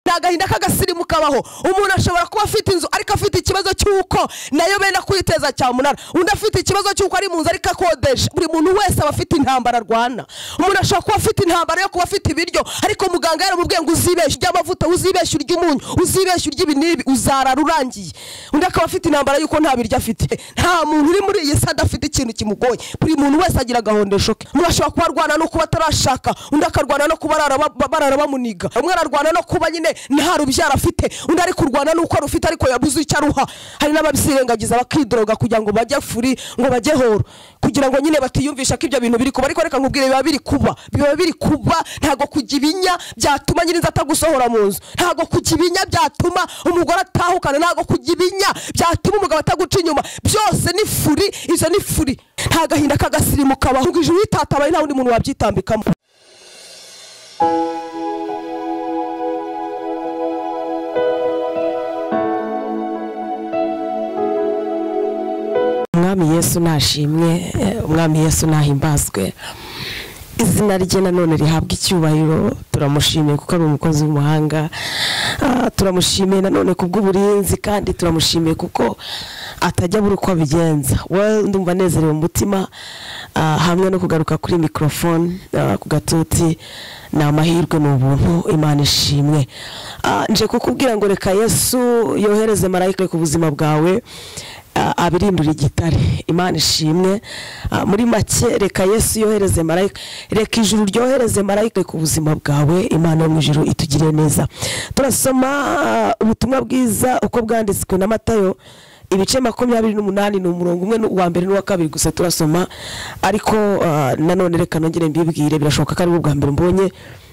ni agahinda k'agasirimu kabaho umuntu ashobora kuba afite inzu ariko afite ikibazo cy'uko nayo benda kuyiteza cyamunara undi afite ikibazo cy'uko ari mu nzu ariko akodesha buri muntu wese aba afite intambara arwana umuntu ashobora kuba afite intambara yo kuba afite ibiryo ariko muganga yaramubwiye ngo uzibeshye urya amavuta uzibeshye urya umunyu uzibeshye urya ibinini uzarara urangiye undi akaba afite intambara y'uko nta biryo afite nta muntu uri muri iyi si adafite ikintu kimugoye buri muntu wese agira agahondesho ke umuntu ashobora kuba arwana no kuba atarashaka undi akarwana no kuba arara- ba- barara bamuniga umwe ararwana no kuba nyine nta rubyaro afite undi ari kurwana n'uko arufite ariko yabuze icyo aruha hari n'ababyirengagiza bakidoroga kugira ngo bajye furi ngo bajye horo kugira ngo nyine batiyumvisha ko ibyo bintu biri kuba ariko reka nkubwire biba biri kuba biba biri kuba ntabwo kujya ibinya byatuma nyiriza atagusohora mu nzu ntabwo kujya ibinya byatuma umugore atahukana ntabwo kujya ibinya byatuma umugabo ataguca inyuma byose ni furi izo ni furi nta gahinda k'agasirimu kabaho ngo ijuru ritatabaye nta wundi muntu wabyitambikamo umwami yesu nashimwe eh, umwami yesu nahimbazwe izina rye nanone rihabwa icyubahiro turamushimiye kuko ari umukozi w'umuhanga Ah, turamushimiye nanone ku bw'uburinzi kandi turamushimiye kuko atajya abura uko abigenza we ndumva anezerewe mu mutima ah, hamwe no kugaruka kuri mikorofone ku gatuti ni amahirwe ni ubuntu imana ishimwe Ah, nje kukubwira ngo reka yesu yohereze marayika ku buzima bwawe Ah, abirindura igitare imana ishimwe Ah, muri make reka yesu yohereze marayika reka ijuru ryohereze marayika ku buzima bwawe imana yo mu ijuru itugire neza turasoma ah, ubutumwa bwiza uko bwanditswe na matayo ibice makumyabiri n'umunani ni umurongo umwe n'u- uwa mbere n'uwa kabiri gusa turasoma ariko ah, nanone reka nongere mbibwire birashoboka ko ari bwo bwa mbere mbonye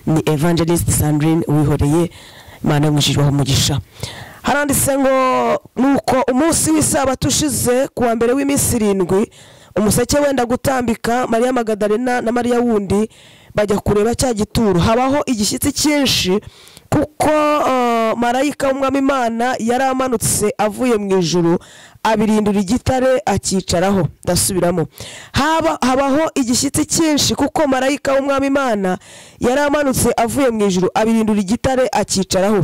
ni evangelist sandrine wihoreye imana yo mu ijuru ibahe umugisha haranditse ngo nuko umunsi w'isabato ushize ku wa mbere w'iminsi irindwi umuseke wenda gutambika mariya magadalena na mariya wundi bajya kureba cya gituro habaho igishyitsi cyinshi kuko eh, marayika w'umwami imana yari amanutse avuye mu ijuru abirindura igitare akicaraho ndasubiramo Haba- habaho igishyitsi cyinshi kuko marayika w'umwami imana yari amanutse avuye mu ijuru abirindura igitare akicaraho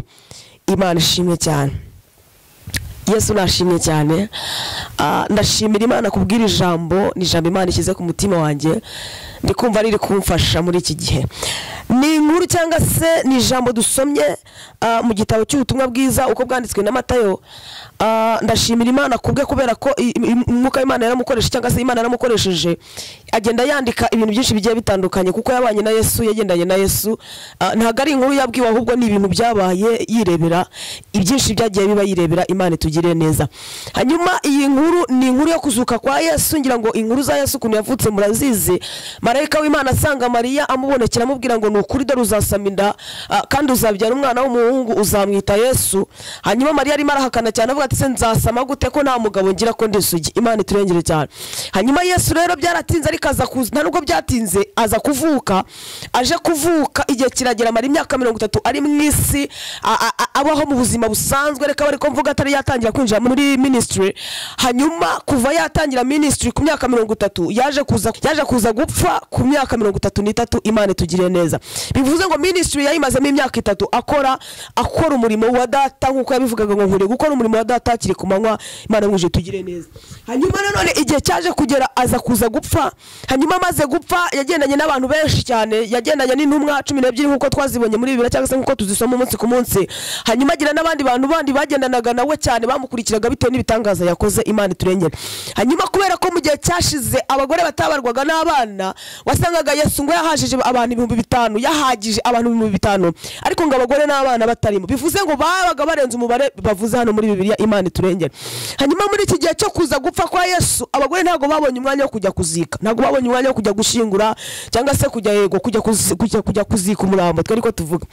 imana ishimwe cyane yesu nashimye cyane Ah, ndashimira imana kubwira ijambo ni ijambo imana ishyize ku mutima wanjye ndi kumva riri kumfasha muri iki gihe ni inkuru cyangwa se ni ijambo dusomye ah, mu gitabo cy'ubutumwa bwiza uko bwanditswe na matayo Ah, ndashimira imana kubwe kubera ko i- i- umwuka w'imana yaramukoresheje cyangwa se imana yaramukoresheje agenda yandika ibintu byinshi bigiye bitandukanye kuko yabanye na yesu yagendanye na yesu Ah, ntabwo ari inkuru yabwiwe ahubwo ni ibintu byabaye yirebera ibyinshi byagiye biba yirebera imana itugirire neza hanyuma iyi nkuru ni inkuru yo kuzuka kwa yesu ngira ngo inkuru za yesu ukuntu yavutse murazizi marayika w'imana asanga mariya amubonekera amubwira ngo ni ukuri dore uzasama inda ah, kandi uzabyara umwana w'umuhungu uzamwita yesu hanyuma mariya arimo arahakana cyane avuga ati se nzasama gute ko nta mugabo ngira ko ndi isugi imana iturengere cyane hanyuma yesu rero byaratinze ariko aza kuza nta nubwo byatinze aza kuvuka aje kuvuka igihe kiragera amara imyaka mirongo itatu ari mu isi a- a- a- abaho mu buzima busanzwe reka bari ko mvuga atari yatangira kwinjira muri minisitiri hanyuma kuva yatangira minisitiri ku myaka mirongo itatu yaje kuza yaje kuza gupfa ku myaka mirongo itatu n'itatu imana itugire neza bivuze ngo minisitiri yayimazemo imyaka itatu akora akora umurimo wa data nk'uko yabivugaga ngo nkwiye gukora umurimo wa data hakiri ku manywa imana mwije tugire neza hanyuma nanone igihe cyaje kugera aza kuza gupfa hanyuma amaze gupfa yagendanye n'abantu benshi cyane yagendanye n'intumwa cumi n'ebyiri nk'uko twazibonye muri bibiri cyangwa se nk'uko tuzisoma umunsi ku munsi hanyuma agira n'abandi bantu bandi bagendanaga nawe cyane bamukurikiraga bitewe n'ibitangaza yakoze imana iturengere hanyuma kubera ko mu gihe cyashize abagore batabarwaga n'abana wasangaga yesu ngo yahajije abantu ibihumbi bitanu yahagije abantu ibihumbi bitanu ariko ngo abagore n'abana batarimo bivuze ngo babaga barenze umubare bavuze hano muri bibiliya imana iturengere hanyuma muri iki gihe cyo kuza gupfa kwa yesu abagore ntabwo babonye umwanya wo kujya kuzika ntabwo babonye umwanya wo kujya gushyingura cyangwa se kujya yego kujya kuzi- kujya- kujya kuzika umurambo twari ko tuvuga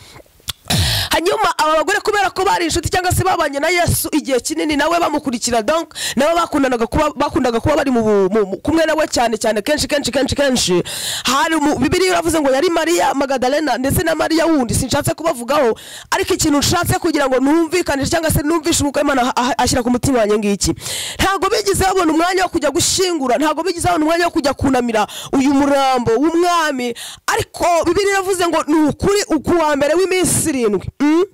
hanyuma aba bagore kubera ko bari inshuti cyangwa se babanye na yesu igihe kinini nawe bamukurikira donc nabo bakundanaga kuba bakundaga kuba bari mu bu- mu- mu- kumwe nawe cyane cyane kenshi kenshi kenshi kenshi hari mu bibiriya iravuze ngo yari mariya magadalena ndetse na mariya wundi sinshatse kubavugaho ariko ikintu nshatse kugira ngo numvikanishe cyangwa se numvishe umwuka w'imana aha- ashyira ku mutima wanjye ngiki ntabwo bigeze babona umwanya wo kujya gushyingura ntabwo bigeze babona umwanya wo kujya kunamira uyu murambo w'umwami ariko bibiriya iravuze ngo ni ukuri ukuwa mbere w'iminsi irindwi Mm?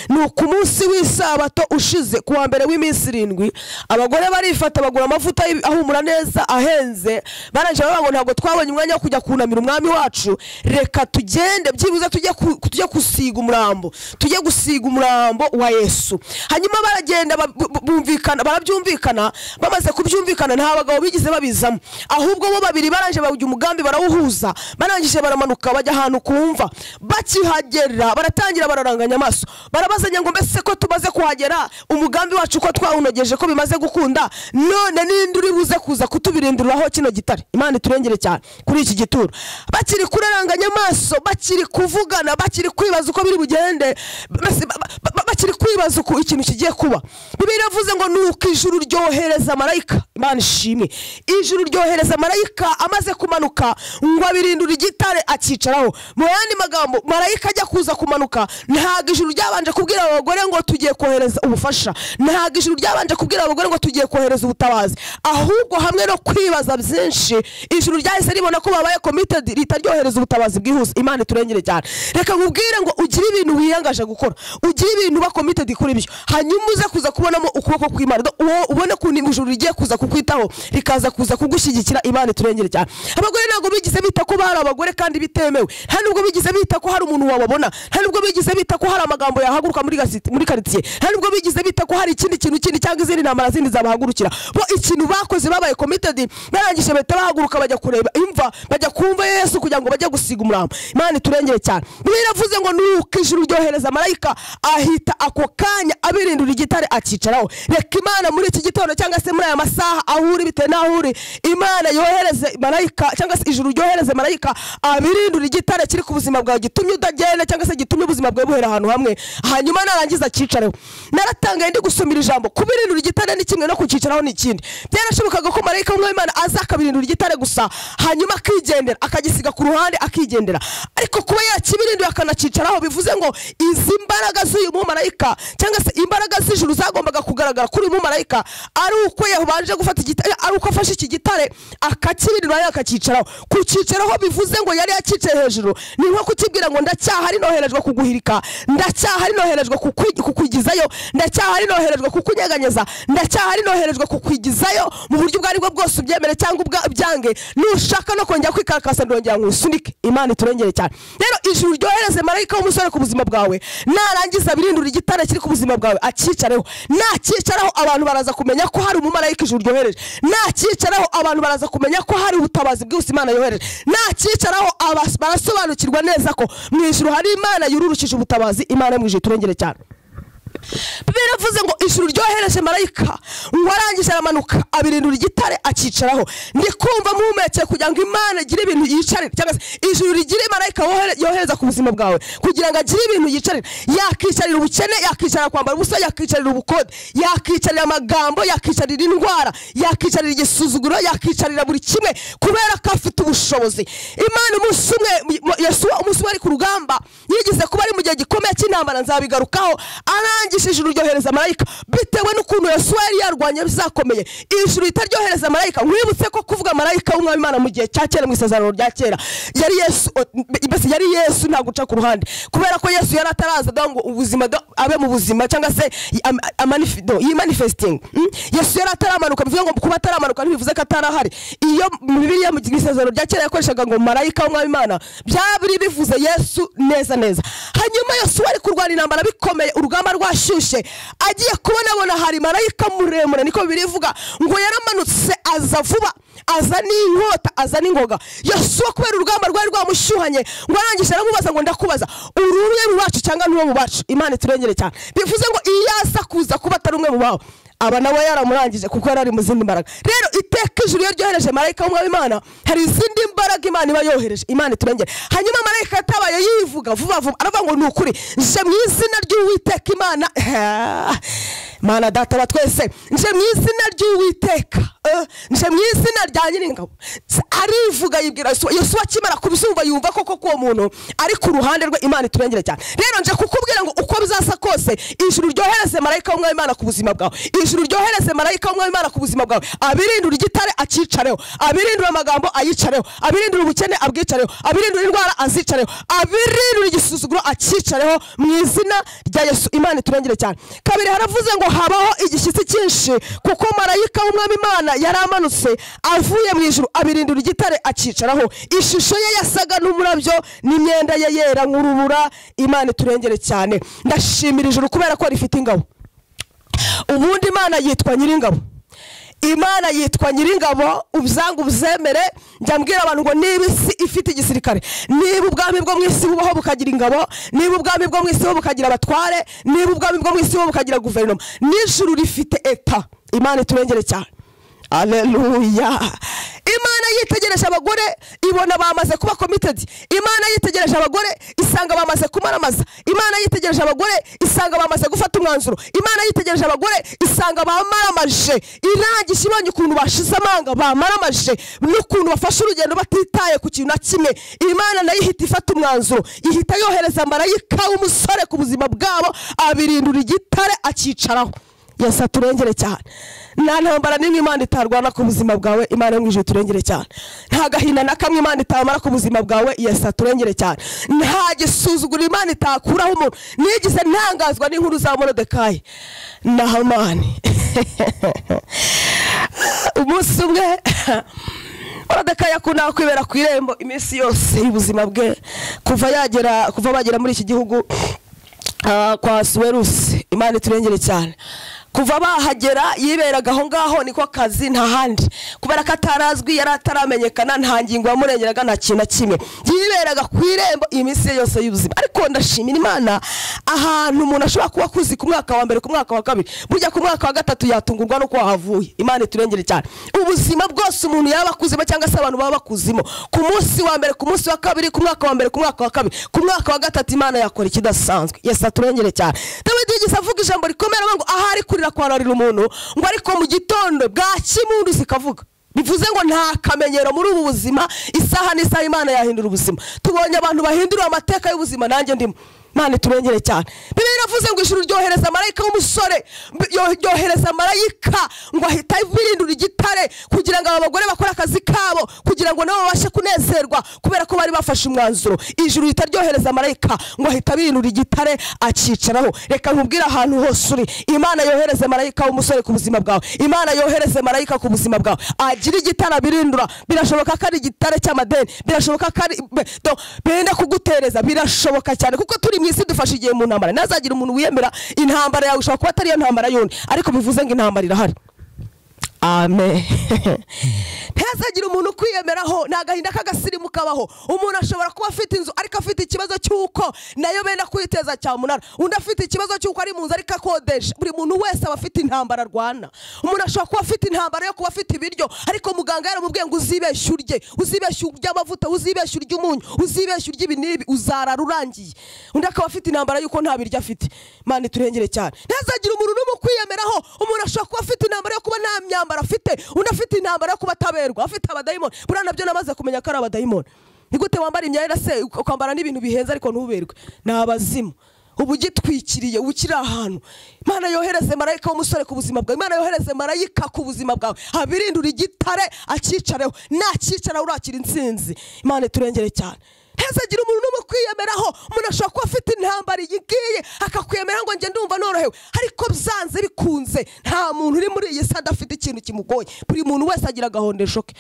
ni ku munsi w'isabato ushize ku wa mbere w'iminsi irindwi abagore barifata bagura amavuta y'ibi- ahumura neza ahenze barangije bavuga ngo ntabwo twabonye umwanya wo kujya kunamira umwami wacu reka tugende byibuze tujye ku- tujye gusiga umurambo tujye gusiga umurambo wa yesu hanyuma baragenda ba- bu- bu- bumvikana barabyumvikana bamaze kubyumvikana nta bagabo bigeze babizamo ahubwo bo babiri barangije bawujya umugambi barawuhuza barangije baramanuka bajya ahantu kumva bakihagera baratangira bararanganya amaso barabazanya ngo mbese ko tumaze kuhagera umugambi wacu ko twawunogeje ko bimaze gukunda none ninde uri buze kuza kutubirinduriraho kino gitare imana iturengere cyane kuri iki gituro bakiri kuraranganya amaso bakiri kuvugana bakiri kwibaza uko biri bugende mbese ba- ba- ba- bakiri kwibaza uko ikintu kigiye kuba bibiri yavuze ngo nuko ijuru ryohereza marayika imana ishimwe ijuru ryohereza marayika amaze kumanuka ngo abirindure igitare akicaraho mu yandi magambo marayika ajya kuza kumanuka ntabwo ijuru ryabanje kubwira abagore ngo tugiye kohereza ubufasha ntabwo ijuru ryabanje kubwira abagore ngo tugiye kohereza ubutabazi ahubwo hamwe no kwibaza byinshi ijuru ryahise ribona ko babaye committed leta ryohereza ubutabazi bwihuse imana iturengere cyane reka nkubwire ngo ugire ibintu wiyangaje gukora ugire ibintu uba committed kuri byo hanyuma uze kuza kubonamo ukuboko kw'imana uwo ubone ukuntu ijuru rigiye kuza kukwitaho rikaza kuza kugushyigikira imana iturengere cyane abagore ntabwo bigize bita ko hari abagore kandi bitemewe nta nubwo bigize bita ko hari umuntu wababona nta nubwo bigize bita ko hari amagambo yahaguruka muri gasi- muri karitsiye nta nubwo bigize bita ko hari ikindi kintu kindi cyangwa izindi ntambara zindi zabahagurukira bo ikintu bakoze babaye committed barangije bahita bahaguruka bajya kureba imva bajya kumva yesu kugira ngo bajye gusiga umurambo imana iturengere cyane bibiliya iravuze ngo nuko ijuru ryohereza marayika ahita ako kanya abirindura igitare akicaraho reka imana muri iki gitondo cyangwa se muri aya masaha aho uri bitewe n'aho uri imana yohereze marayika cyangwa se ijuru ryohereze marayika abirindura igitare kiri ku buzima bwawe gitumye utagenda cyangwa se gitumye ubuzima bwawe buhera ahantu hamwe hanyuma narangiza akicareho naratangaye ndi gusomera ijambo kubirindura igitare ni kimwe no kukicaraho ni ikindi byarashobokaga ko marayika umwe w'imana aza akabirindura igitare gusa hanyuma akigendera akagisiga ku ruhande akigendera ariko kuba yakibirinduye akanakicaraho bivuze ngo izi mbaraga z'uyu mumarayika cyangwa se imbaraga z'ijuru zagombaga kugaragara kuri uyu mumarayika ari uko yabanje gufata igitare ari uko afashe iki gitare akakibirindura akakicaraho kukicaraho bivuze ngo yari yakicaye hejuru ni nko kukibwira ngo ndacyahari noherejwe kuguhirika ndacyahari noherejwe kukwi- kukwigizayo ndacyahari noherejwe kukunyeganyeza ndacyahari noherejwe kukwigizayo mu buryo ubwo ari bwo bwose ubyemere cyangwa ubwa- byange nushaka no kongera kwikarakasa ndongera nkwisunike imana iturengere cyane rero ijuru ryohereze marayika w'umusore ku buzima bwawe narangiza birindura igitare kiri ku buzima bwawe akicareho nakicaraho abantu baraza kumenya ko hari umumarayika ijuru ryohereje nakicaraho abantu baraza kumenya ko hari ubutabazi bwihuse imana yohereje nakicaraho abas- barasobanukirwa neza ko mu ijuru hari imana yururukije ubutabazi imana yo mu ijuru iturengere cyane bibiri yavuze ngo ijuru ryohereje marayika ngo arangije aramanuka abirindura igitare akicaraho ndi kumva muhumekeye kugira ngo imana igire ibintu yicarira cyangwa se ijuru rigire marayika wohere- yohereza ku buzima bwawe kugira ngo agire ibintu yicarira yakicarira ubukene yakicarira kwambara ubusa yakicarira ubukode yakicarira amagambo yakicarira indwara yakicarira igisuzuguro yakicarira buri kimwe kubera ko afite ubushobozi imana umunsi umwe mu- yesu umunsi umwe ari ku rugamba yigeze kuba ari mu gihe gikomeye cy'intambara nzabigarukaho arangije ijuru ryohereza marayika bitewe n'ukuntu yesu yari yarwanye bizakomeye ijuru ritaryohereza marayika mwibutse ko kuvuga marayika w'umwami imana mu gihe cya kera mu isezerano rya kera yari yesu o- mbese yari yesu nta guca ku ruhande kubera ko yesu yari ataraza da ngo ubuzima da- abe mu buzima cyangwa se yi- am- amanifi- no, yimanifesting Mm? yesu yari ataramanuka bivuze ngo kuba ataramanuka ntibivuze ko atarahari iyo mu bibiliya mu isezerano rya kera yakoreshaga ngo marayika w'umwami imana byabiri bivuze yesu neza neza hanyuma yesu wari kurwana intambara bikomeye urugamba rwashyushye agiye kubonabona hari marayika muremure niko bibiri ivuga ngo yaramanutse aza vuba aza n'inkota aza n'ingoga yosuwa kubera urugamba rwari rwamushyuhanye ngo arangije aramubaza ngo ndakubaza uri umwe mu bacu cyangwa n'uwo mu bacu imana iturengere cyane bivuze ngo iyo aza kuza kuba atari umwe mu bawe aba nawe yaramurangije kuko yari ari mu zindi mbaraga rero iteka ijuru iyo ryohereje marayika w'umwami imana hari izindi mbaraga imana iba yohereje imana iturengere hanyuma marayika yatabaye yivuga vuba vuba aravuga ngo ni ukuri nje mu izina ry'uwiteka imana mana data wa twese nje mu izina ry'uwiteka eh, nje mu izina rya nyiringabo S- arivuga yibwira yosuwa yosuwa akimara kubizumva yumva koko ko uwo muntu ari ku ruhande rwe imana iturengere cyane rero nje kukubwira ngo uko bizasa kose ijuru ryohereze marayika w'umwami imana ku buzima bwawe ijuru ryohereze marayika w'umwami imana ku buzima bwawe abirindura igitare acyicareho abirindura amagambo ayicareho abirindura ubukene abwicareho abirindura indwara azicareho abirindura igisuzuguro acyicareho mu izina rya yesu imana iturengere cyane kabiri haravuze ngo habaho igishyitsi cyinshi kuko marayika w'umwami imana yari amanutse avuye mu ijuru abirindura igitare acicaraho ishusho ye yasaga n'umurabyo n'imyenda ye yera nk'urubura imana iturengere cyane ndashimira ijuru kubera ko rifite ingabo ubundi imana yitwa nyiringabo imana yitwa nyiringabo ubyange ubyemere njya mbwira abantu ngo niba isi ifite igisirikare niba ubwami bwo mu isi bubaho bukagira ingabo niba ubwami bwo mu isi bubaho bukagira abatware niba ubwami bwo mu isi bubaho bukagira guverinoma n'ijuru rifite eta imana iturengere cyane aleluya imana yitegereje abagore ibona bamaze kuba komitedi imana yitegereje abagore isanga bamaze kumaramaza imana yitegereje abagore isanga bamaze gufata umwanzuro imana yitegereje abagore isanga bamaramaje irangije ibonye ukuntu bashize amanga bamaramaje n'ukuntu bafashe urugendo batitaye ku kintu na kimwe imana nayo ihita ifata umwanzuro ihita yohereza marayika w'umusore ku buzima bwabo abirindura igitare akicaraho yesu aturengere cyane nta ntambara n'imwe imana itarwana ku buzima bwawe imana yo mu ijuru iturengere cyane nta gahinda na kamwe imana itamara ku buzima bwawe yesu aturengere cyane nta gisuzuguro imana itakuraho umuntu nigize ntangazwa n'inkuru za morodekayi na hamani umunsi umwe morodekayi yakundaga kwibera ku irembo iminsi yose y'ubuzima bwe kuva yagera kuva bagera muri iki gihugu Ah, kwa suwerusi imana iturengere cyane kuva bahagera yiberaga aho ngaho niko kazi nta handi kubera ko atarazwi yari ataramenyekana nta ngingo yamurengeraga nta kintu na kimwe yiberaga ku irembo iminsi ye yose y'ubuzima ariko ndashimira imana ahantu umuntu ashobora kuba akuzi ku mwaka wa mbere ku mwaka wa kabiri burya ku mwaka wa gatatu yatungurwa n'uko wahavuye imana iturengere cyane ubuzima bwose umuntu yaba akuzimo cyangwa se abantu baba bakuzimo ku munsi wa mbere ku munsi wa kabiri ku mwaka wa mbere ku mwaka wa kabiri ku mwaka wa gatatu imana yakora ikidasanzwe yesu aturengere cyane dawidi yigeze avuga ijambo rikomeye aravuga ngo ahari kurira kwararira umuntu ngo ariko mu gitondo bwakimundu zikavuga bivuze ngo nta kamenyero muri ubu buzima isaha n'isaha imana yahindura ubuzima tubonye abantu bahindura amateka y'ubuzima nanjye ndimo imana iturengere cyane bibiri iravuze ngo ijuru ryohereza marayika w'umusore mbi- ryo- ryohereza marayika ngo ahita abirindura igitare kugira ngo aba bagore bakore akazi kabo kugira ngo nabo babashe kunezerwa kubera ko bari bafashe umwanzuro ijuru rihita ryohereza marayika ngo ahita abirindura igitare akicaraho reka nkubwire ahantu hose uri imana yohereze marayika w'umusore ku buzima bwawe imana yohereze marayika ku buzima bwawe agira igitare abirindura birashoboka ko ari igitare cy'amadeni birashoboka ko ari be- do- benda kugutereza birashoboka cyane kuko turi mu isi dufashe igihe mu ntambara ntazagira umuntu wiyemera intambara yawe ishobora kuba atari iyo ntambara yundi ariko bivuze ngo intambara irahari amen ntazagira umuntu ukwiyemeraho nta gahinda k'agasirimu kabaho umuntu ashobora kuba afite inzu ariko afite ikibazo cy'uko nayo benda kwiteza cyamunara undi afite ikibazo cy'uko ari mu nzu ariko akodesha buri muntu wese aba afite intambara arwana umuntu ashobora kuba afite intambara yo kuba afite ibiryo ariko muganga yaramubwiye ngo uzibeshye urye uzibeshye urye amavuta uzibeshye urye umunyu uzibeshye urye ibi n'ibi uzarara urangiye undi akaba afite intambara y'uko nta biryo afite mani turengere cyane ntazagira umuntu n'umwe ukwiyemeraho umuntu ashobora kuba afite intambara yo kuba nta myambaro afite undi afite intambara yo kuba ataberwa afite abadayimoni buriya nabyo namaze kumenya ko ari abadayimoni ni gute wambara imyenda se ukambara n'ibintu bihenze ariko ntuberwe ni abazimu uba ugitwikiriye uba ukiri ahantu imana yohereze marayika w'umusore ku buzima bwawe imana yohereze marayika ku buzima bwawe abirindura igitare akicareho nakicara urakira intsinzi imana iturengere cyane ntazagira umuntu n'umwe kwiyemeraho umuntu ashobora kuba afite intambara igiye akakwiyemeraho ngo njye ndumva norohewe ariko byanze bikunze nta muntu uri muri iyi si adafite ikintu kimugoye buri muntu wese agira agahondesho ke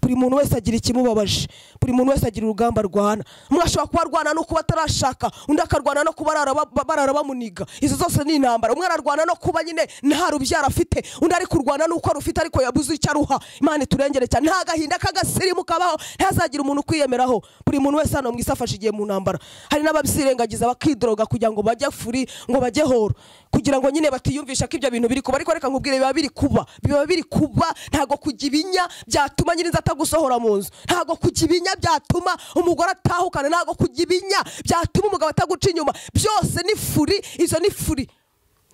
buri muntu wese agira ikimubabaje buri muntu wese agira urugamba arwana umwe ashobora kuba arwana no kuba atarashaka undi akarwana no kuba arara ba- barara bamuniga izo zose ni intambara umwe ararwana no kuba nyine nta rubyaro afite undi ari kurwana n'uko arufite ariko yabuze icyo aruha imana iturengere cyane nta gahinda k'agasirimu kabaho ntazagira umuntu ukwiyemeraho buri muntu wese hano mu isi afashe igihe mu ntambara hari n'ababyirengagiza bakidoroga kugira ngo bajye furi ngo bajye horo kugira ngo nyine batiyumvisha ko ibyo bintu biri kuba ariko reka nkubwire biba biri kuba biba biri kuba ntabwo kujya ibinya byatuma nyiriza atagusohora mu nzu ntabwo kujya ibinya byatuma umugore atahukana ntabwo kujya ibinya byatuma umugabo ataguca inyuma byose ni furi izo ni furi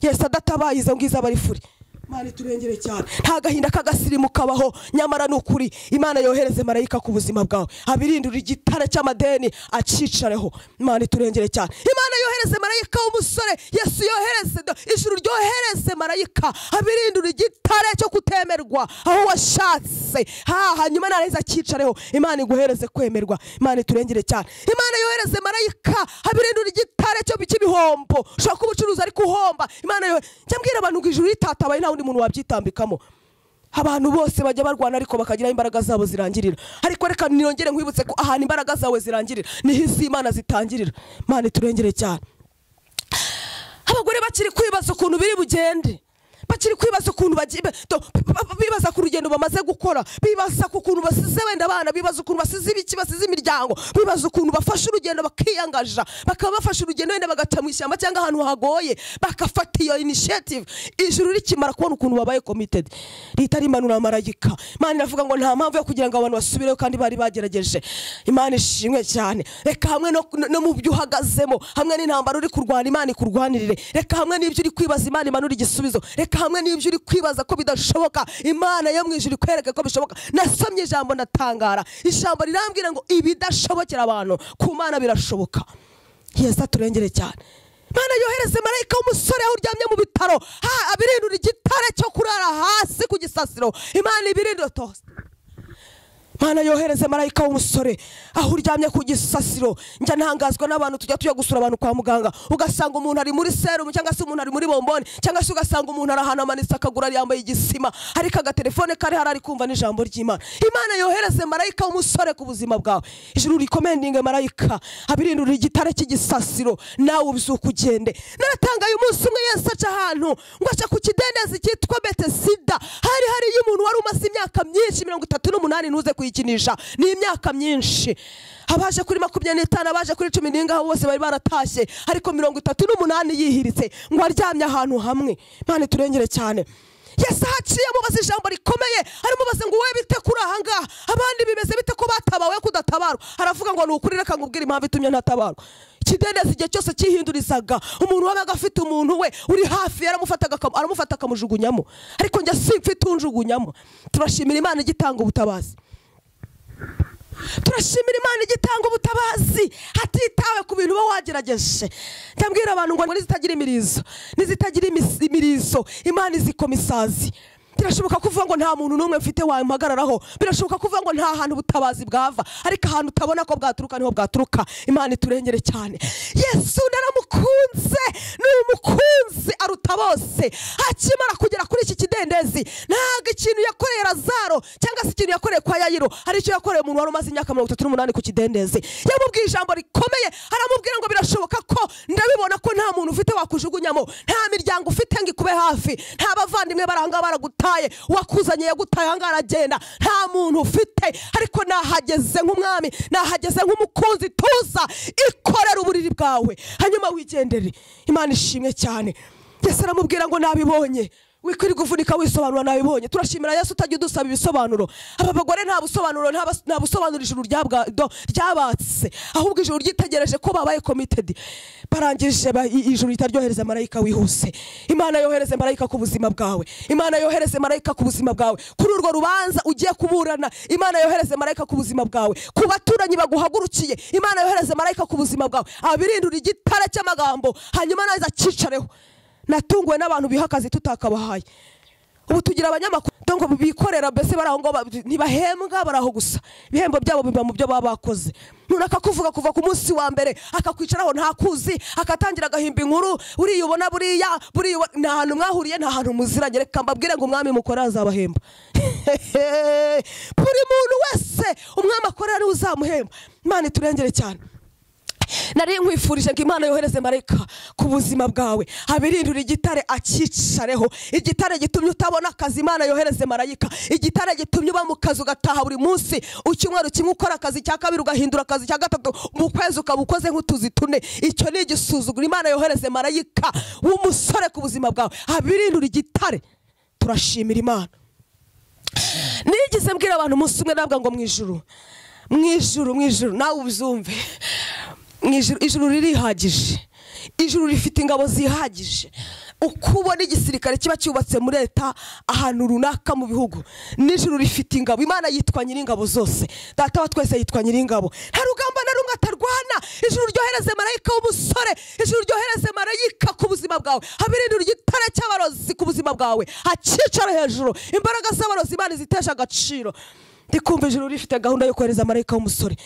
yesu adatabaye izo ngizo aba ari furi imana iturengere cyane nta gahinda k'agasirimu kabaho nyamara ni ukuri imana yohereze marayika ku buzima bwawe abirindura igitare cy'amadeni acyicareho imana iturengere cyane imana yohereze marayika w'umusore yesu yohereze do- ijuru ryohereze marayika abirindura igitare cyo kutemerwa aho washatse ha hanyuma narangiza acyicareho imana iguhereze kwemerwa imana iturengere cyane imana yohereze marayika abirindura igitare cyo cy'ibihombo ushobora kuba ucuruza ariko uhomba imana yohe njya mbwira abantu ngo ijuru ritatabaye nta wundi muntu wabyitambikamo abantu bose bajya barwana ariko bakagira aho imbaraga zabo zirangirira ariko reka nirongere nkwibutse ko ahantu imbaraga zawe zirangirira niho isi imana zitangirira imana iturengere cyane abagore bakiri kwibaza ukuntu biri bugende bakiri kwibaza ukuntu bagiye to- ba- ba- bibaza ku rugendo bamaze gukora bibaza ku kuntu basize wenda abana bibaza ukuntu basize ibiki basize imiryango bibaza ukuntu bafashe urugendo bakiyangaja bakaba bafashe urugendo wenda bagaca mu ishyamba cyangwa ahantu hagoye bagafata iyo initiative ijuru rikimara kubona ukuntu babaye committed leta rimanura amarayika imana iravuga ngo nta mpamvu yo kugira ngo abantu basubireho kandi bari bagerageje imana ishimwe cyane reka hamwe no, no mu byo uhagazemo hamwe n'intambara uri kurwana imana ikurwanirire reka hamwe n'ibyo uri kwibaza imana imanura igisubizo reka hamwe n'ibyo uri kwibaza ko bidashoboka imana yo mu ijuru ikwereke ko bishoboka nasomye ijambo ndatangara ijambo rirambwira ngo ibidashobokera abantu ku mana birashoboka yesu aturengere cyane Imana yohereze marayika w'umusore aho uryamye mu bitaro ha abirindura igitare cyo kurara hasi ku gisasiro imana ibirindura tose mana yohereze marayika w'umusore aho uryamye ku gisasiro njya ntangazwa n'abantu tujya tujya gusura abantu kwa muganga ugasanga umuntu ari muri serumu cyangwa se umuntu ari muri bomboni cyangwa se ugasanga umuntu ari ahantu amanitse akaguru yambaye igisima ariko agatelefone kari hari ari kumva n'ijambo ry'imana imana yohereze marayika w'umusore ku buzima bwawe ijuru rikomendinge marayika abirindurira igitare cy'igisasiro nawe ubyuka ugende naratangaye umunsi umwe yesu aca ahantu ngo aca ku kidendezi cyitwa betesida hari hariyo umuntu wari umaze imyaka myinshi mirongo itatu n'umunani ntuze kuyikinisha ni imyaka myinshi abaje kuri makumyabiri n'itanu abaje kuri cumi n'ingaho bose bari baratashye ariko mirongo itatu n'umunani yihiritse ngo aryamye ahantu hamwe imana iturengere cyane yesu ahaciye amubaza ijambo rikomeye aramubaza ngo wowe bite kuri ahangaha abandi bimeze bite ko batabawe kudatabarwa aravuga ngo ni ukuri reka ngubwire impamvu itumye ntatabarwa ikidendezi igihe cyose cyihindurizaga umuntu wabaga afite umuntu we uri hafi yaramufataga akam- aramufata akamujugunyamo ariko njye simfite unjugunyamo turashimira imana igitanga ubutabazi turashimira imana igitanga ubutabazi hatitawe ku bintu uba wagerageje ndabwira abantu ngo nizitagira imirizo nizitagira imis- imirizo imana izikoma isazi birashoboka kuvuga ngo nta muntu n'umwe mfite wamuhagararaho birashoboka kuvuga ngo nta hantu ubutabazi bwava ariko ahantu utabona ko bwaturuka niho bwaturuka imana iturengere cyane yesu naramukunze ni umukunzi aruta bose akimara kugera kuri iki kidendezi ntabwo ikintu yakoreye razaro cyangwa se ikintu yakoreye kwa yayiro hari icyo yakoreye umuntu wari umaze imyaka mirongo itatu n'umunani ku kidendezi yamubwiye ijambo rikomeye aramubwira ngo birashoboka ko ndabibona ko nta muntu ufite wakujugunyamo nta miryango ufite ngo ikube hafi nta bavandimwe bari ahangaha baragutaye uwakuzanye yagutaye ahangaha aragenda nta muntu ufite ariko nahageze nk'umwami nahageze nk'umukunzi tuza ikorera uburiri bwawe hanyuma wigendere imana ishimwe cyane yesu aramubwira ngo nabibonye wikwirirwa uvunika wisobanura nabibonye turashimira yesu utajya udusaba ibisobanuro aba bagore nta busobanuro nta bas- nta busobanuro ijuru ryabwa- do- ryabatse ahubwo ijuru ryitegereje ko babaye committed barangije ba- i- ijuru ritaryohereza marayika wihuse imana yohereze marayika ku buzima bwawe imana yohereze marayika ku buzima bwawe kuri urwo rubanza ugiye kuburana imana yohereze marayika ku buzima bwawe ku baturanyi baguhagurukiye imana yohereze marayika ku buzima bwawe abirindura igitare cy'amagambo hanyuma naza acyicareho natunguwe n'abantu biha akazi tutakabahaye ubu tugira abanyamakuru ngo bikorera mbese bari aho ngaho ba- ntibahembwa bari aho gusa ibihembo byabo biba mu byo baba bakoze umuntu akakuvuga kuva ku munsi wa mbere akakwicaraho ntakuzi agatangira agahimba inkuru uriyubona buriya buriyubona nta hantu mwahuriye nta hantu muziranye reka mbabwire ngo umwami mukora azabahemba buri muntu wese umwami akorera niwe uzamuhemba imana iturengere cyane nari nkwifurije ngo imana yohereze marayika ku buzima bwawe abirindura igitare acyicareho igitare gitumye utabona akazi imana yohereze marayika igitare gitumye uba mu kazi ugataha buri munsi icyumweru kimwe ukora akazi cya kabiri ugahindura akazi cya gatatu mu kwezi ukaba ukoze nk'utuzi tune icyo ni igisuzuguro imana yohereze marayika w'umusore ku buzima bwawe abirindura igitare turashimira imana nigeze mbwira abantu umunsi umwe nabwa ngo mu ijuru mu ijuru mu ijuru nawe ubyumve mu ijuru ijuru ririhagije ijuru rifite ingabo zihagije uko ubona igisirikare kiba cyubatse muri leta ahantu runaka mu bihugu n'ijuru rifite ingabo imana yitwa nyir'ingabo zose data wa twese yitwa nyir'ingabo nta rugamba na rumwe atarwana ijuru ryohereze marayika w'umusore ijuru ryohereze marayika ku buzima bwawe habirindira igitare cy'abarozi ku buzima bwawe hacyicare hejuru imbaraga z'abarozi imana izitesha agaciro ndikumva ijuru rifite gahunda yo kohereza marayika w'umusore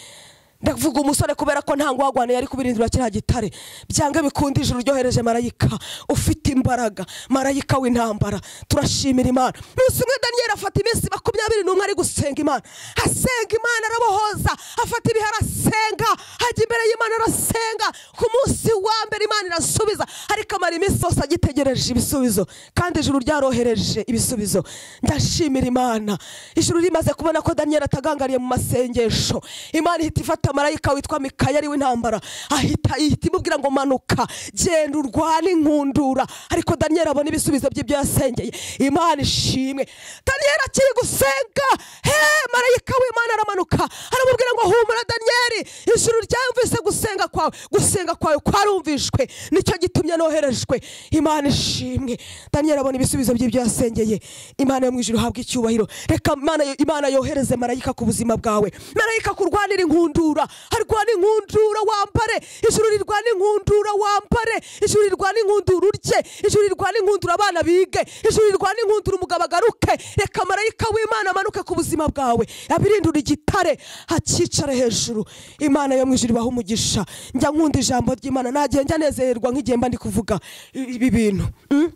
ndavuga umusore kubera ko nta ngwagwane yari kubirindura kiriya gitare byange bikunde ijuru ryohereje marayika ufite imbaraga marayika w'intambara turashimira imana munsi umwe daniyeli afata iminsi makumyabiri n'umwe ari gusenga imana asenga imana arabohoza afata ibihe arasenga hajya imbere y'imana arasenga ku munsi wa mbere imana irasubiza ariko amara iminsi yose agitegereje ibisubizo kandi ijuru ryarohereje ibisubizo ndashimira imana ijuru rimaze kubona ko daniyeli atagangariye mu masengesho imana ihita ifata marayika witwa mikayeli w'intambara ahita ihita imubwira ngo manuka genda urwane inkundura ariko daniyeli abona ibisubizo by'ibyo yasengeye imana ishimwe daniyeli akiri gusenga he marayika w'imana aramanuka aramubwira ngo humura daniyeli ijuru ryamvise gusenga kwawe gusenga kwawe kwarumvishwe nicyo gitumye noherejwe imana ishimwe daniyeli abona ibisubizo by'ibyo yasengeye imana yo mu ijuru habwa icyubahiro reka imana imana yohereze marayika ku buzima bwawe marayika kurwanira inkundura inkundura arwana inkundura wambare ijuru rirwana inkundura wambare ijuru rirwana inkundura urye ijuru rirwana inkundura abana bige ijuru rirwana inkundura umugabo agaruke reka marayika w'imana amanuke ku buzima bwawe abirindura igitare hakicare hejuru imana yo mu ijuru ibaha umugisha njya nkunda ijambo ry'imana nagiye njya nezererwa nk'igihe mba ndi kuvuga ibi bintu mm?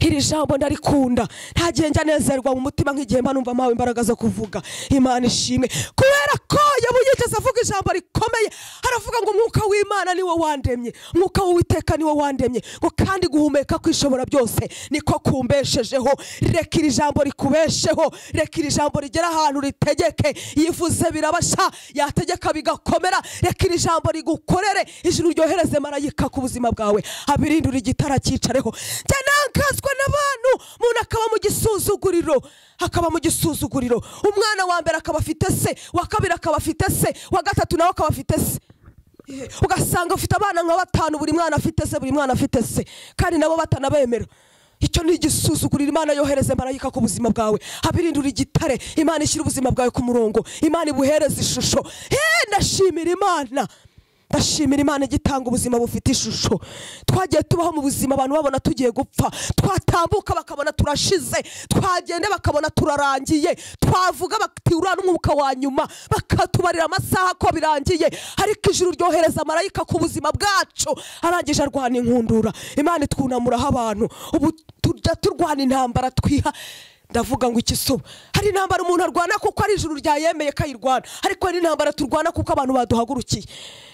iri jambo ndarikunda ntagenda nezerwa mu mutima nk'igihe mba numva mpawe imbaraga zo kuvuga imana ishimwe kubera ko yabu yigeze avuga ijambo rikomeye aravuga ngo umwuka w'imana niwo wandemye umwuka w'uwiteka niwo wandemye ngo kandi guhumeka kwishobora byose niko kumbeshejeho reka iri jambo rikubesheho reka iri jambo rigera ahantu ritegeke yivuze birabasha yategeka bigakomera reka iri jambo rigukorere ijuru ryohereze marayika ku buzima bwawe abirindura igitara cyicareho njya nakazwa n'abantu umuntu akaba mu gisuzuguriro akaba mu gisuzuguriro umwana wa mbere akaba afite se uwa kabiri akaba afite se uwa gatatu nawe akaba afite se ugasanga ufite abana nka batanu buri mwana afite se buri mwana afite se kandi nabo batanabemera icyo ni igisuzuguriro imana yohereze marayika ku buzima bwawe habirindura igitare imana ishyira ubuzima bwawe ku murongo imana ibuhereze ishusho he ndashimira imana ndashimira imana igitanga ubuzima bufite ishusho twagiye tubaho mu buzima abantu babona tugiye gupfa twatambuka bakabona turashize twagenda bakabona turarangiye twavuga bati uriya n'umwuka wa nyuma bakatubarira amasaha ko birangiye ariko ijuru ryohereza marayika ku buzima bwacu arangije arwana inkundura imana itwunamuraho abantu ubu tujya turwana intambara twiha ndavuga ngo ikisuba hari intambara umuntu arwana kuko ari ijuru ryayemeye ko ayirwana ariko hari intambara turwana kuko abantu baduhagurukiye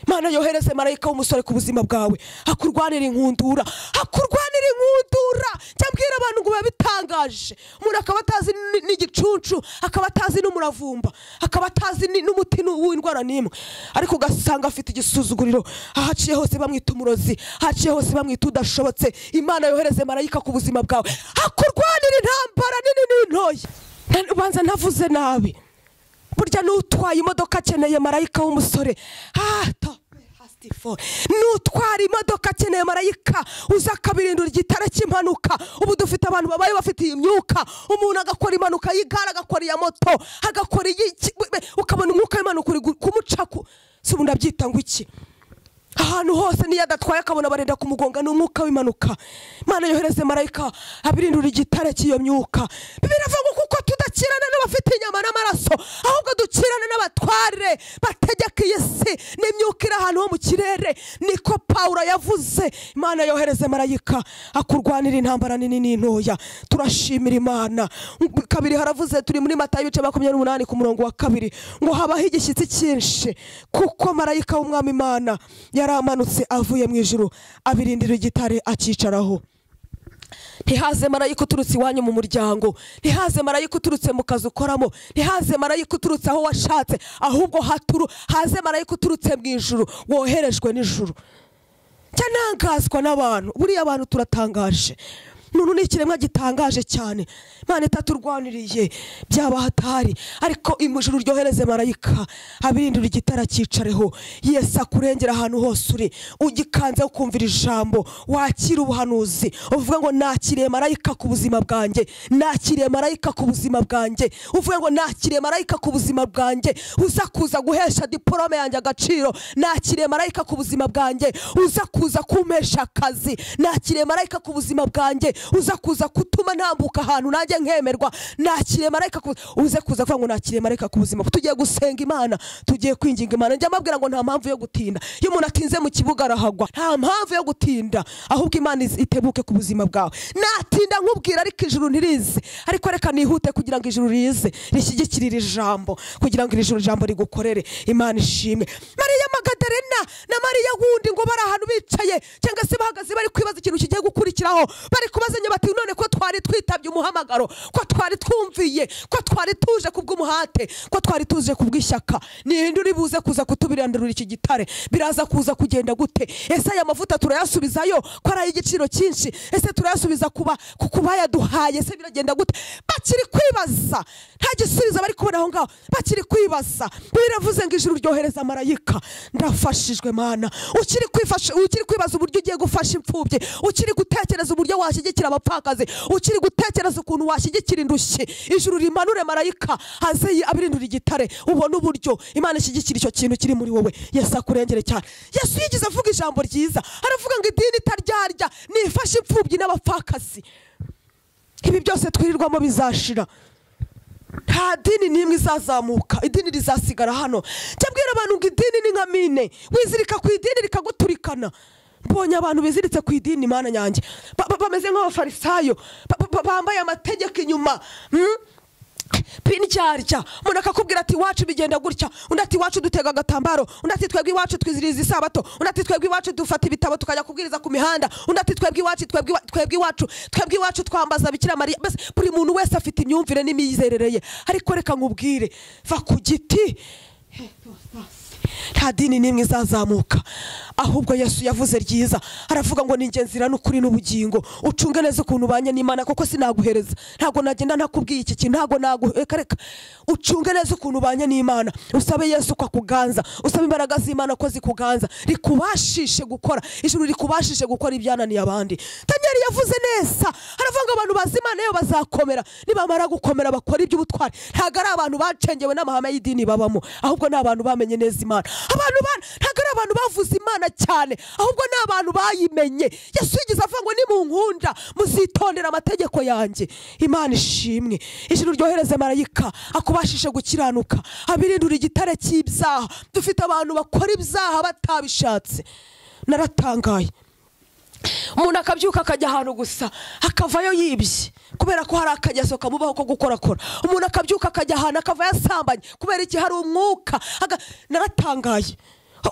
imana yohereze marayika w'umusore ku buzima bwawe akurwanira inkundura akurwanira inkundura njya mbwira abantu ngo biba bitangaje umuntu akaba atazi n'igicunshu akaba atazi n'umuravumba akaba atazi n'umuti w'indwara n'imwe ariko ugasanga afite igisuzuguriro ahaciye hose bamwita umurozi ahaciye hose bamwita udashobotse imana yohereze marayika ku buzima bwawe akurwanira intambara nini n'intoya ubanza navuze nabi burya n'utwaye imodoka akeneye marayika w'umusore n'utwara imodoka akeneye marayika uza akabirindura igitare cy'impanuka ubu dufite abantu babaye bafite iyi myuka umuntu agakora impanuka y'igare agakora iya moto agakora iyi ukabona umwuka w'impanuka uri kumuca si ubu ndabyita ngo iki ahantu hose niyo adatwaye akabona barenda kumugonga ni umwuka w'impanuka imana yohereze marayika abirindura igitare cy'iyo myuka biravuga kuko tudakirana n'abafite inyama n'amaraso ahubwo dukirana n'abatware bategeka iyi si n'imyuka iri ahantu ho mu kirere niko pawuro yavuze imana yohereze marayika akurwanira intambara nini n'intoya turashimira imana kabiri haravuze turi muri mata y'ibice makumyabiri n'umunani ku murongo wa kabiri ngo habaho igishyitsi cyinshi kuko marayika w'umwami imana yaramanutse avuye mu ijuru abirindira igitare akicaraho ntihaze marayika uturutse iwanyu mu muryango ntihaze marayika uturutse mu kazi ukoramo ntihaze marayika uturutse aho washatse ahubwo haturu haze marayika uturutse mu ijuru woherejwe n'ijuru njya ntangazwa n'abantu buriya abantu turatangaje muntu ni ikiremwa gitangaje cyane imana itaturwaniriye byaba hatari ariko imujuru uryohereze marayika abirindira igitara cyicareho yesi akurengera ahantu hose uri ugikanze ukumvira ijambo wakira ubuhanuzi uvuga ngo nakiriye marayika ku buzima bwanjye nakiriye marayika ku buzima bwanjye uvuga ngo nakiriye marayika ku buzima bwanjye uza kuza guhesha diporome yanjye agaciro nakiriye marayika ku buzima bwanjye uza kuza kumpesha akazi nakiriye marayika ku buzima bwanjye uza kuza kutuma ntambuka ahantu nanjye nkemerwa nakiriye marayika ku uze kuza kuvuga ngo nakiriye marayika ku buzima tugiye gusenga imana tugiye kwinginga imana njya mbabwira ngo nta mpamvu yo gutinda iyo umuntu atinze mu kibuga arahagwa nta mpamvu yo gutinda ahubwo imana iz- itebuke ku buzima bwawe natinda nkubwira ariko ijuru ntirize ariko reka nihute kugira ngo ijuru rize rishyigikire iri jambo kugira ngo iri juru jambo rigukorere imana ishimwe mariya magadarena na mariya wundi ngo bari ahantu bicaye cyangwa se bahagaze bari kwibaza ikintu kigiye gukurikiraho bari kubazanya bati none ko twari twitabye umuhamagaro ko twari twumviye ko twari tuje ku bw'umuhate ko twari tuje ku bw'ishyaka ninde uri buze kuza kutubirandarura iki gitare biraza kuza kugenda gute ese aya mavuta turayasubizayo ko ari ay'igiciro cyinshi ese turayasubiza kuba ku kuba yaduhaye ese biragenda gute bakiri kwibaza nta gisubizo bari kubona aho ngaho bakiri kwibaza biravuze ngo ijuru ryohereza marayika ndafashijwe mana ukiri kwifasha ukiri kwibaza uburyo ugiye gufasha imfubyi ukiri gutekereza uburyo washyigikira abapfakazi ukiri gutekereza ukuntu washyigikira indushyi ijuru rimanure marayika haze yi- abirindura igitare ubone uburyo imana ishyigikira icyo kintu kiri muri wowe yesu akurengere cyane yesu yigeze avuga ijambo ryiza aravuga ngo idini itaryarya nifashe imfubyi n'abapfakazi ibi byose twirirwamo bizashira nta dini n'imwe izazamuka idini rizasigara hano njya mbwira abantu ngo idini ni nka mine wizirika ku idini rikaguturikana mbonye abantu biziritse ku idini mana yanjye Ba- ba- bameze nk'abafarisayo ba- ba- ba- bambaye amategeko inyuma mm? pindyarya umuntu akakubwira ati iwacu bigenda gutya undi ati iwacu dutega agatambaro undi ati twebwe iwacu twiziriza isabato undi ati twebwe iwacu dufata ibitabo tukajya kubwiriza ku mihanda undi ati twebwe iwacu twebwe iwa- twebwe iwacu twebwe iwacu twambaza bikira mariya mbese buri muntu wese afite imyumvire n'imyizerere ye ariko reka nkubwire va ku giti nta dini n'imwe izazamuka ahubwo yesu yavuze ryiza aravuga ngo ni ingenzi rero n'ukuri n'ubugingo ucunge neza ukuntu ubanye n'imana kuko sinaguhereza ntabwo nagenda ntakubwiye iki kintu ntabwo naguheka reka ucunge neza ukuntu ubanye n'imana usabe yesu ko akuganza usabe imbaraga z'imana ko zikuganza rikubashishe gukora ijuru rikubashishe gukora ibyananiye abandi daniel yavuze neza aravuga ngo abantu bazi imana yo bazakomera nibamara gukomera bakora iby'ubutwari ntabwo ari abantu bacengewe n'amahame y'idini babamo ahubwo ni abantu bamenye neza imana abantu ba- ntabwo ari abantu bavuze imana cyane ahubwo ni abantu bayimenye yesu yigeze avuga ngo nimunkunda muzitondera amategeko yanjye imana ishimwe ijuru ryohereze marayika akubashishe gukiranuka abirindura igitare cy'ibyaha dufite abantu bakora ibyaha batabishatse naratangaye umuntu akabyuka akajya ahantu gusa akavayo yibye kubera ko hari akageso kamubaho ko gukorakora umuntu akabyuka akajya ahantu akava yasambanye kubera iki hari umwuka aga- naratangaye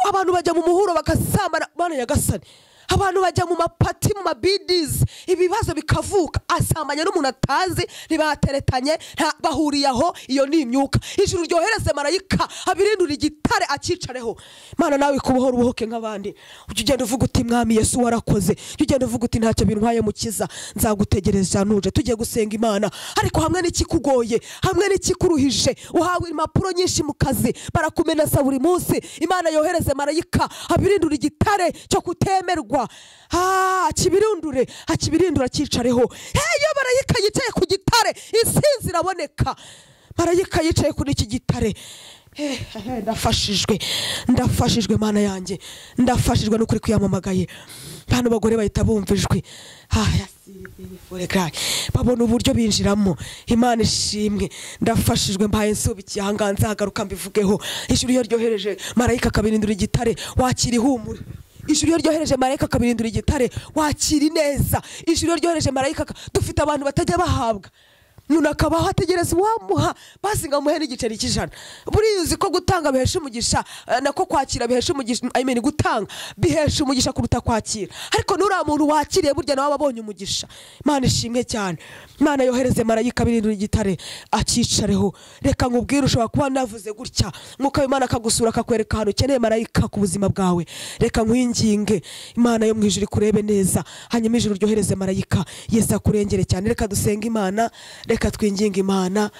abantu bajya mu muhuro bagasambana bana nyagasani abantu bajya mu mapati mu mabidizi ibibazo bikavuka asambanya n'umuntu atazi ntibateretanye nta- bahuriye aho iyo ni imyuka ijuru ryohereze marayika abirindura igitare acyicareho mana nawe kubohora ubohoke nk'abandi ujya ugenda uvuga uti mwami yesu warakoze ujya ugenda uvuga uti ntacyo bintwaye mukiza nzagutegereza nuje tugiye gusenga imana ariko hamwe n'ikikugoye hamwe n'ikikuruhije uhawe impapuro nyinshi mu kazi barakumenaza buri munsi imana yohereze marayika abirindura igitare cyo kutemerwa Ah, akibirindure akibirindura acyicareho Hey, iyo marayika yicaye ku gitare insinzi iraboneka marayika yicaye kuri iki gitare Eh, eh, ndafashijwe ndafashijwe mana yanjye ndafashijwe n'ukuri kwiyamamagaye bantu bagore bahita bumva ijwi Ah, yes, beautiful guy. babona uburyo binjiramo imana ishimwe ndafashijwe mbaye nsubikiye ahangaha nzagaruka mbivugeho ijuru iyo ryohereje marayika akabirindura igitare wakira ihumure ijuru iyo ryohereje marayika akabirindura igitare wakira ineza ijuru iyo ryohereje marayika aka- dufite abantu batajya bahabwa umuntu akabaho ategereza uwamuha basi ngo amuhe n'igiceri cy'ijana buriya uzi ko gutanga bihesha umugisha eh, nako kwakira bihesha umugisha I mean, gutanga bihesha umugisha kuruta kwakira ariko nuriya muntu wakiriye burya nawe aba abonye umugisha imana ishimwe cyane imana yohereze marayika birindura igitare akicareho reka nkubwire ushobora kuba navuze gutya nk'uko imana akagusura akakwereka ahantu ukeneye marayika ku buzima bwawe reka nkwinginge imana yo mu ijuru ikurebe neza hanyuma ijuru ryohereze marayika yeza kurengere cyane reka dusenge imana reka twinginge imana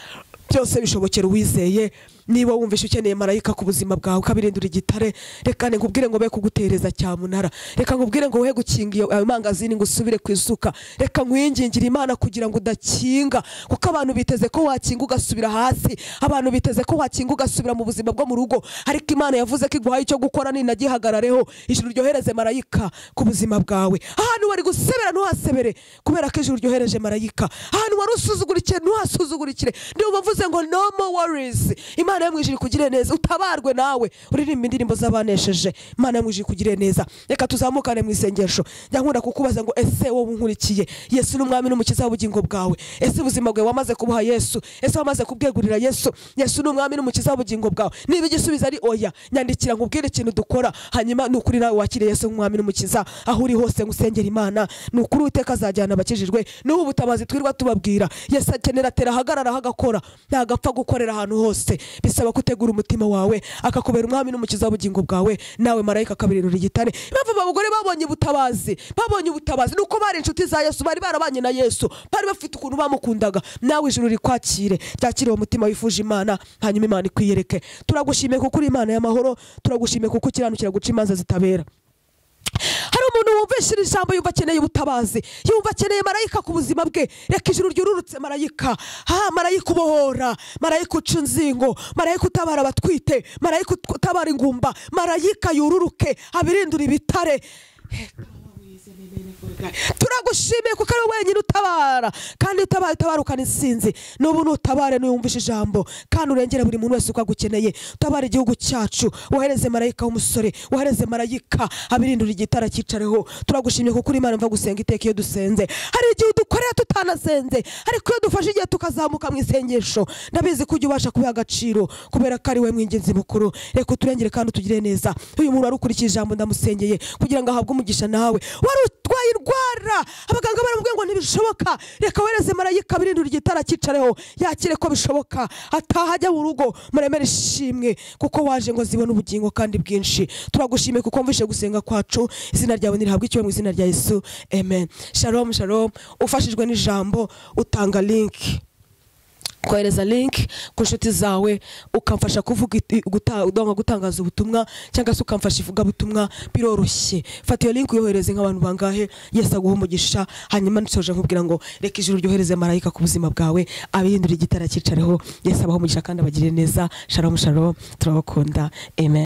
byose bishobokera uwizeye niba wumvishe ukeneye marayika ku buzima bwawe ukabirindura igitare reka nkubwire ngo be kugutereza cyamunara reka nkubwire ngo we gukinga iyo ayo mangazini ngo usubire ku isuka reka nkwingingire imana kugira ngo udakinga kuko abantu biteze ko wakinga ugasubira hasi abantu biteze ko wakinga ugasubira mu buzima bwo mu rugo ariko imana yavuze ko iguhaye icyo gukora nina gihagarareho ijuru ryohereze marayika ku buzima bwawe ahantu wari gusebera ntuhasebere kubera ko ijuru ryohereje marayika ahantu wari usuzugurikire ntuhasuzugurikire niyo bavuze ngo no more worries imana yo mu ijuru ikugire neza utabarwe nawe uririmba indirimbo z'abanesheje imana yo mu ijuru ikugire neza reka tuzamukane mu isengesho njya nkunda kukubaza ngo ese wowe unkurikiye yesu ni umwami n'umukiza w'ubugingo bwawe ese ubuzima bwawe wamaze kubuha yesu ese wamaze kubwegurira yesu yesu ni umwami n'umukiza w'ubugingo bwawe niba igisubizo ari oya nyandikira nkubwire ikintu dukora hanyuma ni ukuri nawe wakire yesu nk'umwami n'umukiza aho uri hose ngusengera imana ni ukuri uteka azajyana abakijijwe n'ubu ubutabazi twirwa tubabwira yesu akenera atera ahagararaho agakora ntabwo apfa gukorera ahantu hose bisaba gutegura umutima wawe akakubera umwami n'umukiza w'ubugingo bwawe nawe marayika akabirindura igitare impamvu aba bagore babonye ubutabazi babonye ubutabazi nuko bari inshuti za yesu bari barabanye na yesu bari bafite ukuntu bamukundaga nawe ijuru rikwakire ryakire uwo mutima wifuje imana hanyuma imana ikwiyereke turagushimiye kuko uri imana y'amahoro turagushimiye kuko ukiranukira guca imanza zitabera hari umuntu wumvishije ijambo yumva akeneye ubutabazi yumva akeneye marayika ku buzima bwe reka ijuru ryururutse marayika ha marayika ubohora marayika uca inzingo marayika utabara abatwite marayika ut- utabara ingumba marayika yururuke abirindura ibitare turagushimiye kuko ari wenyine utabara kandi utabaye utabarukana insinzi n'ubu nutabare nuyumvishe ijambo kandi urengere buri muntu wese uko agukeneye utabare igihugu cyacu wohereze marayika w'umusore wohereze marayika abirindura igitara cyicareho turagushimiye kuko uri imana mva gusenga iteka iyo dusenze hari igihe udukorera tutanasenze ariko iyo dufashe igihe tukazamuka mu isengesho ndabizi ko ujya ubasha kubiha agaciro kubera ko ari we mwingenzi mukuru reka uturengere kandi utugire neza uyu muntu wari ukurikije ijambo ndamusengeye kugira ngo ahabwe umugisha nawe wari utwaye indwara abaganga baramubwiye ngo ntibishoboka reka wereze marayika birindura igitara cyicareho yakire ko bishoboka ataha ajya mu rugo muremere ishimwe kuko waje ngo zibone ubugingo kandi bwinshi turagushimiye kuko wumvishe gusenga kwacu izina ryawe ntirihabwe icyubahiro mu izina rya yesu amen shalom shalom ufashijwe n'ijambo utanga linki kohereza link ku nshuti zawe ukamfasha kuvuga it- guta- udonga gutangaza ubutumwa cyangwa se ukamfasha ivugabutumwa biroroshye fata iyo link uyohereze nk'abantu bangahe yesi aguha umugisha hanyuma nsoje nkubwira ngo reka ijuru ryohereze marayika ku buzima bwawe abirindura igitara cyicareho yesi abaha umugisha kandi abagirire neza shalom shalom turabakunda amen